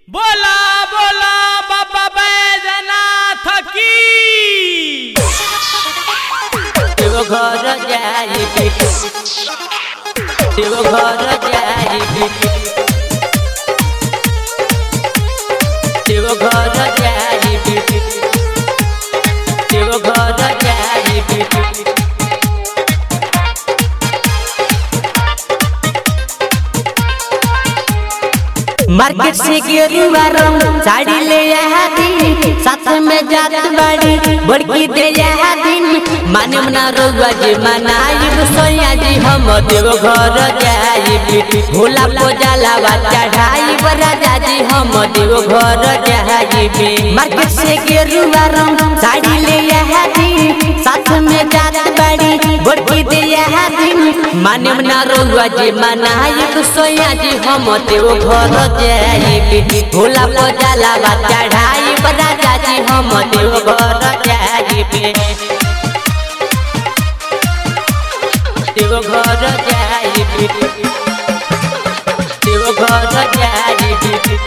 बोला बोला बाबा बैजनाथ की देव घर जाइबी देव घर जाइबी देव घर जाइबी देव घर जाइबी मार्केट से गेरुआ रंग साड़ी ले आया दिन साथ में जात बाड़ी बड़की दे आया दिन माने मना रोगा जी मनाई सोया जी हम देव घर जाई भोला को जलावा चढ़ाई राजा जी हम देव घर जाई मार्केट से गेरुआ रंग साड़ी ले आया दिन साथ में जात बाड़ी बड़की दे आया दिन माने मना रोगा जी मनाई सोया जी हम देव घर जाइबी भोला को जलावा चढ़ाई राजा जी हम देव घर जाइबी देव घर जाइबी देव घर जाइबी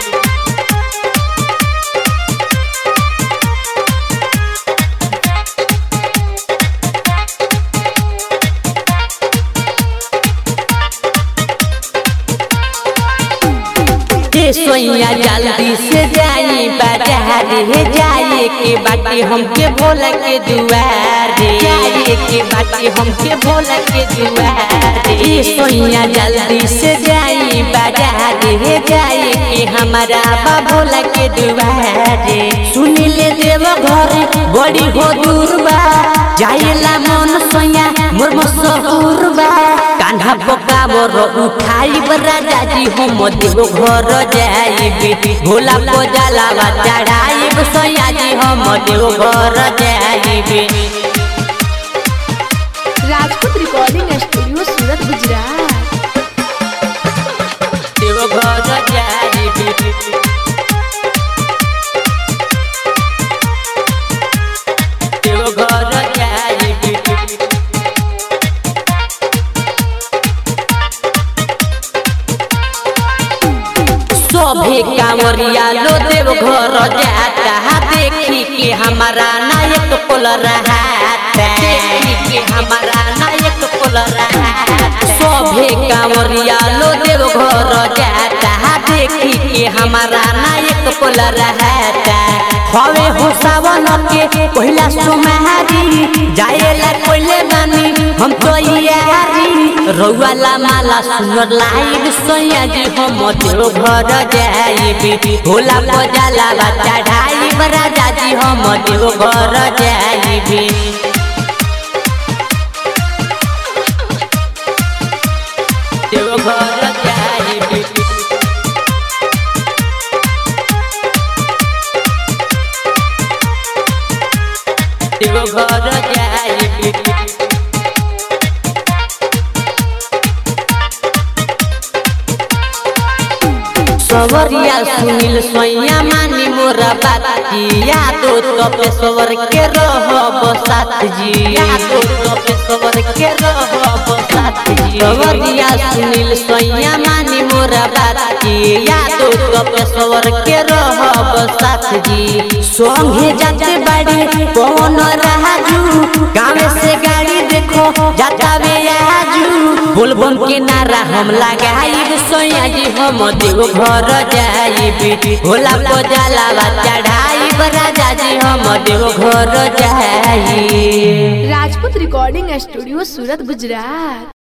ए सोइया जल्दी से जाई बाजार हे जाए के बाटे हमके भोला के दुआर जाए के बाटे हमके भोला के दुआर ए सोइया जल्दी से जाई बाजार हे जाए के हमारा बा भोला के दुआर सुन ले देव घर बड़ी हो दूर बा जाएला मन सोइया मोर मसहूर बा कान्हा पका मोर उठाई राजा जी हम देव घर जाइबी भोला को जलावा चढ़ाई सोया जी हम देव घर जाइबी Rajput recording studio Surat Gujarat Deoghar जाइबी देव घर जाइबी सभे कांवरिया लो देव घर जाता देखी के हमारा नायक कोल रहाता देखी के हमारा नायक कोल रहाता सभे कांवरिया लो देव घर जाता देखी के हमारा नायक कोल रहाता हवे हो सावन के पहिला सुमारी जाएला कोइले बानी हम तो यारी रउवाला माला सुनर लाइब सोया जी हम देव घर जाइबी भोला को जलावा चढ़ाई राजा जी हम देव घर जाइबी देव घर जाइबी देव घर जाइबी सवरिया सुनील सोया मानी मोरा बात जी यादो तो पे सवर के रहब साथ जी यादो तो पे सवर के रहब साथ जी सवरिया सुनील सोया मानी मोरा बात जी यादो तो पे सवर के रहब साथ जी संगे जाते बाड़ी कौन राजू गाँव से गाड़ी देखो जाता वे आजू बोलबम के नारा हम लगाई सोया जी हम देव घर जाइबी भोला को जलावा चढ़ाई राजा जी हम देव घर जाई राजपूत रिकॉर्डिंग स्टूडियो सूरत गुजरात